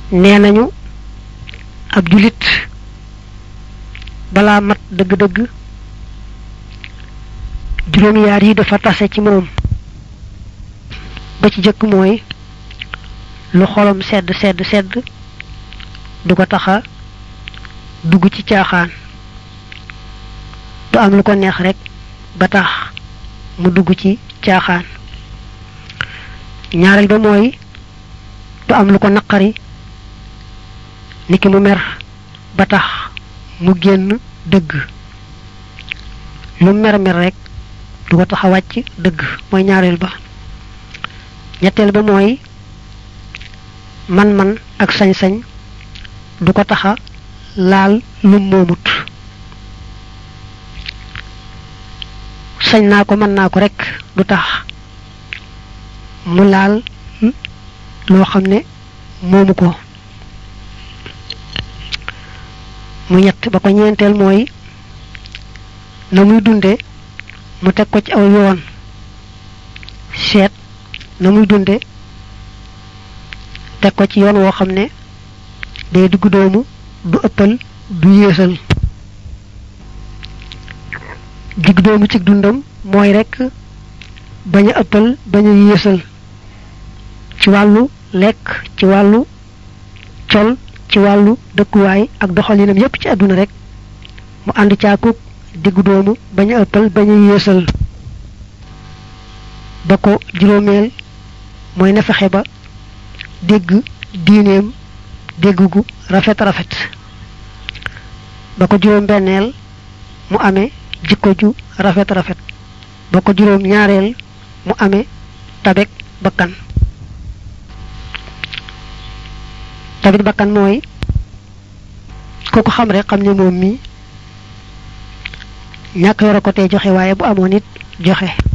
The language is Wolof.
nee nañu ab julit balaa mat dëgg-dëgg juróom yaar yi dafa tase ci moom ba ci jëkk mooy lu xolam sedd sedd sedd du ko taxa dugg ci caaxaan du am lu ko neex rek ba tax mu dugg ci caaxaan ñaareel ba mooy du am lu ko naqari niki mu mer ba tax mu génn dëgg lu mer mer rek du ko tax a wàcc dëgg mooy ñaareel ba ñetteel ba mooy man-man ak sañ-sañ du ko taxa laal lu moomut sañ naa ko mën naa ko rek du tax mu laal loo xam ne moomu ko mu ñett ba ko ñeenteel mooy na muy dunde mu teg ko ci aw yoon seet na muy dunde teg ko ci yoon woo xam ne day dugg doomu du ëppal du yéesal digg doomu ci dundam mooy rekk bañ a ëppal bañ a yéesal ci wàllu lekk ci wàllu col ci wàllu dëkkuwaay ak doxalinam yépp ci àdduna rek mu ànd caakuk diggu doomu bañ a ëppal bañ a yéesal ba ko juróomeel mooy na fexe ba dégg diineem dégg gu rafet rafet ba ko juróom benneel mu amee jikko ju rafet rafet ba ko juróom ñaareel mu amee tabek bakkan tabek bakkan mooy ku ko xam rek xam ne moom mi ñàkk yoro ko tey joxe waaye bu amoon it joxe